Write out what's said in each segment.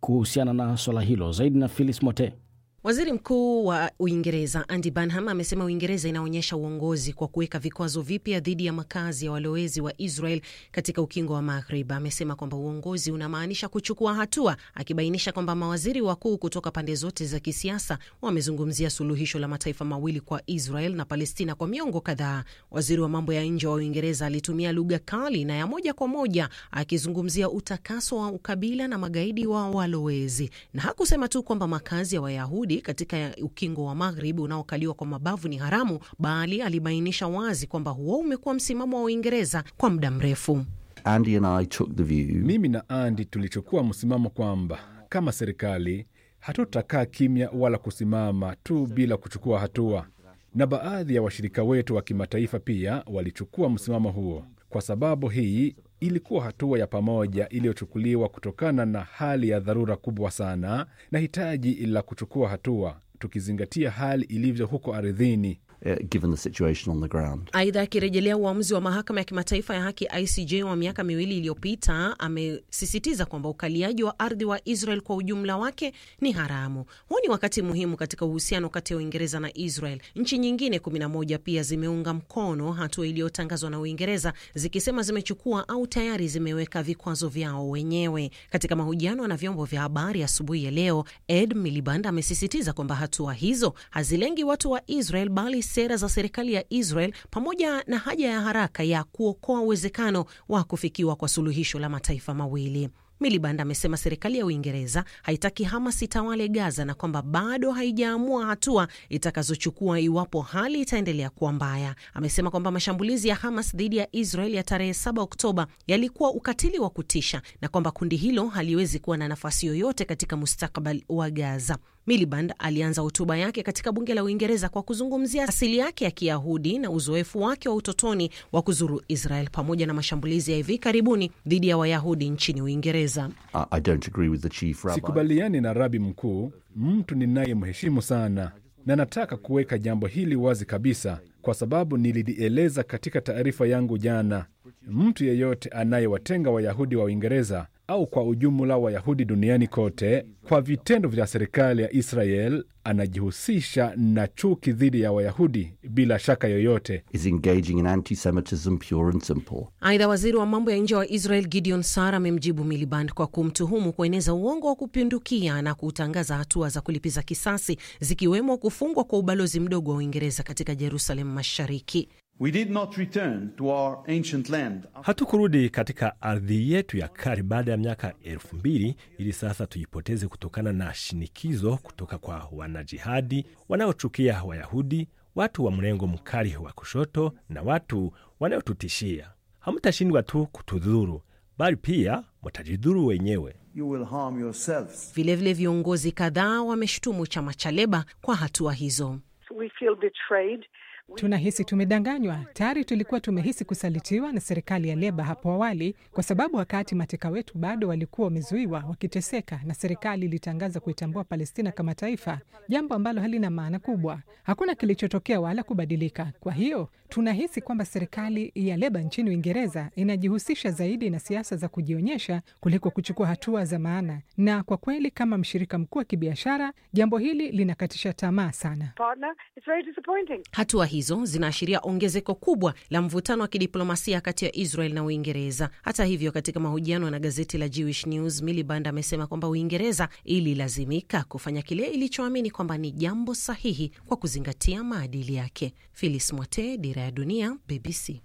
kuhusiana na swala hilo. Zaidi na Phyllis Mote. Waziri Mkuu wa Uingereza Andy Burnham amesema Uingereza inaonyesha uongozi kwa kuweka vikwazo vipya dhidi ya makazi ya walowezi wa Israel katika ukingo wa Maghrib. Amesema kwamba uongozi unamaanisha kuchukua hatua, akibainisha kwamba mawaziri wakuu kutoka pande zote za kisiasa wamezungumzia suluhisho la mataifa mawili kwa Israel na Palestina kwa miongo kadhaa. Waziri wa mambo ya nje wa Uingereza alitumia lugha kali na ya moja kwa moja akizungumzia utakaso wa ukabila na magaidi wa walowezi, na hakusema tu kwamba makazi ya Wayahudi katika ukingo wa Maghrib unaokaliwa kwa mabavu ni haramu, bali alibainisha wazi kwamba huo umekuwa msimamo wa Uingereza kwa muda mrefu. Andy and I took the view. Mimi na Andy tulichukua msimamo kwamba kama serikali hatutakaa kimya wala kusimama tu bila kuchukua hatua, na baadhi ya washirika wetu wa kimataifa pia walichukua msimamo huo, kwa sababu hii ilikuwa hatua ya pamoja iliyochukuliwa kutokana na hali ya dharura kubwa sana na hitaji la kuchukua hatua, tukizingatia hali ilivyo huko ardhini. Uh, given the situation on the ground. Aidha, akirejelea uamuzi wa mahakama ya kimataifa ya haki ICJ wa miaka miwili iliyopita, amesisitiza kwamba ukaliaji wa ardhi wa Israel kwa ujumla wake ni haramu. Huu ni wakati muhimu katika uhusiano kati ya Uingereza na Israel. Nchi nyingine 11 pia zimeunga mkono hatua iliyotangazwa na Uingereza zikisema zimechukua au tayari zimeweka vikwazo vyao wenyewe. Katika mahojiano na vyombo vya habari asubuhi ya, ya leo, Ed Miliband amesisitiza kwamba hatua hizo hazilengi watu wa Israel bali sera za serikali ya Israel pamoja na haja ya haraka ya kuokoa uwezekano wa kufikiwa kwa suluhisho la mataifa mawili. Miliband amesema serikali ya Uingereza haitaki Hamas itawale Gaza na kwamba bado haijaamua hatua itakazochukua iwapo hali itaendelea kuwa mbaya. Amesema kwamba mashambulizi ya Hamas dhidi ya Israel ya tarehe 7 Oktoba yalikuwa ukatili wa kutisha na kwamba kundi hilo haliwezi kuwa na nafasi yoyote katika mustakabali wa Gaza. Miliband alianza hotuba yake katika bunge la Uingereza kwa kuzungumzia asili yake ya Kiyahudi na uzoefu wake wa utotoni wa kuzuru Israel pamoja na mashambulizi ya hivi karibuni dhidi ya Wayahudi nchini Uingereza. I don't agree with the chief rabbi. Sikubaliani na rabi mkuu, mtu ninayemheshimu sana, na nataka kuweka jambo hili wazi kabisa, kwa sababu nililieleza katika taarifa yangu jana. Mtu yeyote anayewatenga Wayahudi wa Uingereza au kwa ujumla Wayahudi duniani kote kwa vitendo vya serikali ya Israel anajihusisha na chuki dhidi ya Wayahudi bila shaka yoyote. Is engaging in anti-Semitism pure and simple. Aidha, waziri wa mambo ya nje wa Israel Gideon Sar amemjibu Miliband kwa kumtuhumu kueneza uongo wa kupindukia na kutangaza hatua za kulipiza kisasi zikiwemo kufungwa kwa ubalozi mdogo wa Uingereza katika Jerusalem Mashariki. We did not return to our ancient land. Hatukurudi katika ardhi yetu ya kale baada ya miaka elfu mbili ili sasa tuipoteze kutokana na shinikizo kutoka kwa wanajihadi wanaochukia Wayahudi, watu wa mrengo mkali wa kushoto na watu wanaotutishia. Hamtashindwa tu kutudhuru, bali pia mtajidhuru wenyewe. You will harm yourselves. Vilevile viongozi kadhaa wameshutumu chama cha Leba kwa hatua hizo. We feel betrayed. Tunahisi tumedanganywa. Tayari tulikuwa tumehisi kusalitiwa na serikali ya Leba hapo awali, kwa sababu wakati mateka wetu bado walikuwa wamezuiwa wakiteseka, na serikali ilitangaza kuitambua Palestina kama taifa, jambo ambalo halina maana kubwa. Hakuna kilichotokea wala kubadilika. Kwa hiyo tunahisi kwamba serikali ya Leba nchini Uingereza inajihusisha zaidi na siasa za kujionyesha kuliko kuchukua hatua za maana, na kwa kweli, kama mshirika mkuu wa kibiashara, jambo hili linakatisha tamaa sana. Partner, it's very disappointing. Hatua hizo zinaashiria ongezeko kubwa la mvutano wa kidiplomasia kati ya Israel na Uingereza. Hata hivyo, katika mahojiano na gazeti la Jewish News, Miliband amesema kwamba Uingereza ililazimika kufanya kile ilichoamini kwamba ni jambo sahihi kwa kuzingatia maadili yake. Phyllis Mwate, Dira ya Dunia, BBC.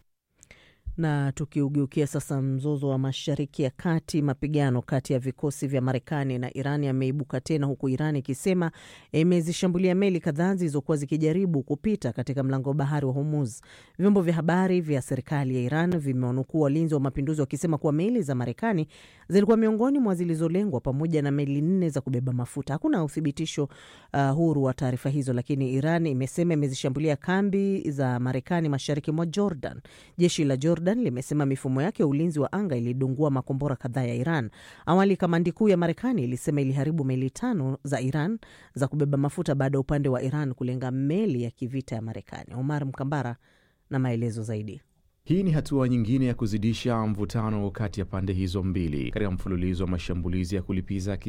Na tukiugeukia sasa mzozo wa Mashariki ya Kati, mapigano kati ya vikosi vya Marekani na Iran yameibuka tena, huku Iran ikisema imezishambulia meli kadhaa zilizokuwa zikijaribu kupita katika mlango wa bahari wa Hormuz. Vyombo vya habari vya serikali ya Iran vimewanukuu walinzi wa mapinduzi wakisema kuwa meli za Marekani zilikuwa miongoni mwa zilizolengwa pamoja na meli nne za kubeba mafuta. Hakuna uthibitisho uh, huru wa taarifa hizo, lakini Iran imesema imezishambulia kambi za Marekani mashariki mwa Jordan. Jeshi la Jordan limesema mifumo yake ya ulinzi wa anga ilidungua makombora kadhaa ya Iran. Awali kamandi kuu ya Marekani ilisema iliharibu meli tano za Iran za kubeba mafuta baada ya upande wa Iran kulenga meli ya kivita ya Marekani. Omar Mkambara na maelezo zaidi. Hii ni hatua nyingine ya kuzidisha mvutano kati ya pande hizo mbili katika mfululizo wa mashambulizi ya kulipiza